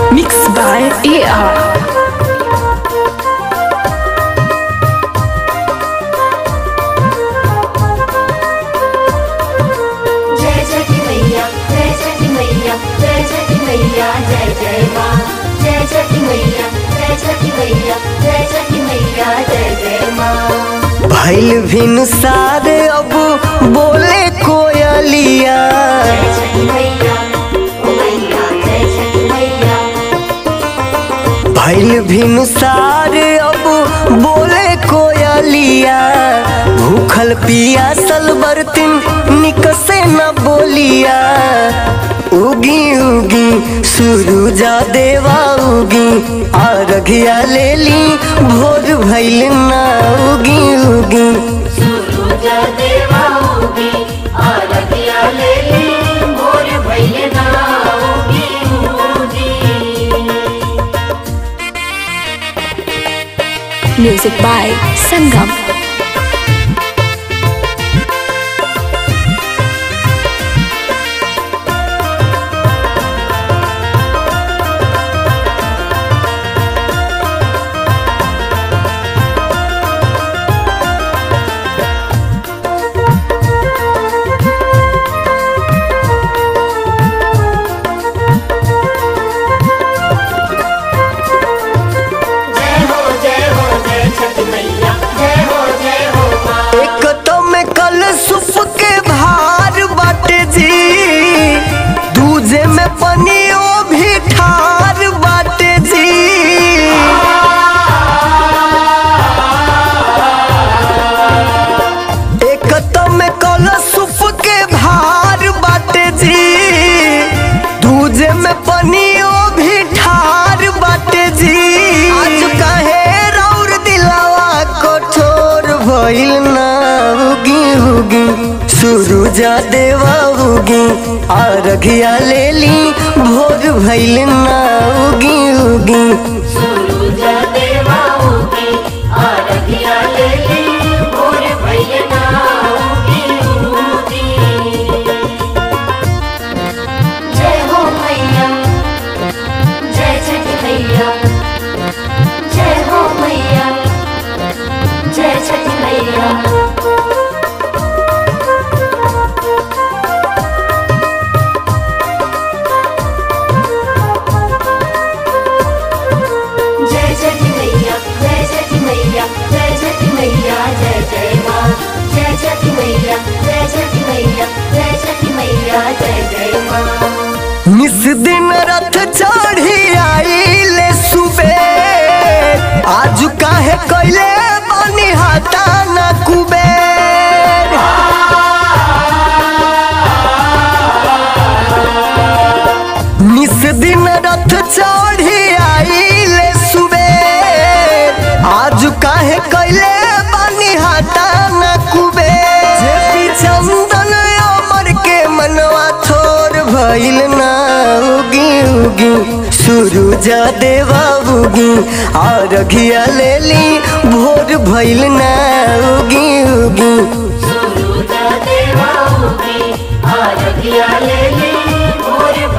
Mixed by AR. जय छठी मैया जय छठी मैया जय छठी मैया जय जय माँ जय छठी मैया जय छठी मैया जय छठी मैया जय जय माँ भैल भिन सारे अब बोले कोयलिया जय छठी मैया ओ मैया जय छठी मैया भैल भिन सारे अब बोले कोयलिया भूखल पियासल बर्तन निकसे न बोलिया उगी उगी सुरुजा देवा उगी आरघिया ले ली भोर भैल ना उगी उगी सूरज देवा उगी आरतिया ले ली भोर भइले ना उगी उगी Music by Sangam. जय हो जय हो जय छठी मैया जय हो जय हो माँ एक तो में कल सुप के भार बाटे जी दूजे में पनियो भी ठार बाटे जी एक तो में कल सुप के भार बाटे जी दूजे में पनियो भी ठार बाटे जी आज कहे रौर दिलावा कठोर भइल ना उगी उगी सुरुजा देवा उगी आरघिया ले ली भोर भइल ना उगी उगी सूरज देवा उगी आरतिया ले ली भोर भइले ना उगी उगी जय हो मैया जय छठी मैया जय हो मैया जय छठी मैया जय छठी मैया जय छठी मैया जय छठी मैया जय जय माँ जय छठी मैया जय छठी मैया जय छठी मैया जय जय माँ निस दिन रथ चढ़ी आइले सुबे आज काहे कैले बनी हाथा न कुबेर निस दिन रथ चढ़ी आइले सुबे आज काहे कैले बनी हाथा न कुबेर जे चंदन अमर के मनवा थोर भइल ना उगी उगी सुरुजा देवा उगी आरघिया ले ली भोर भइल ना उगी उगी सूरज देवा उगी आरतिया ले ली भोर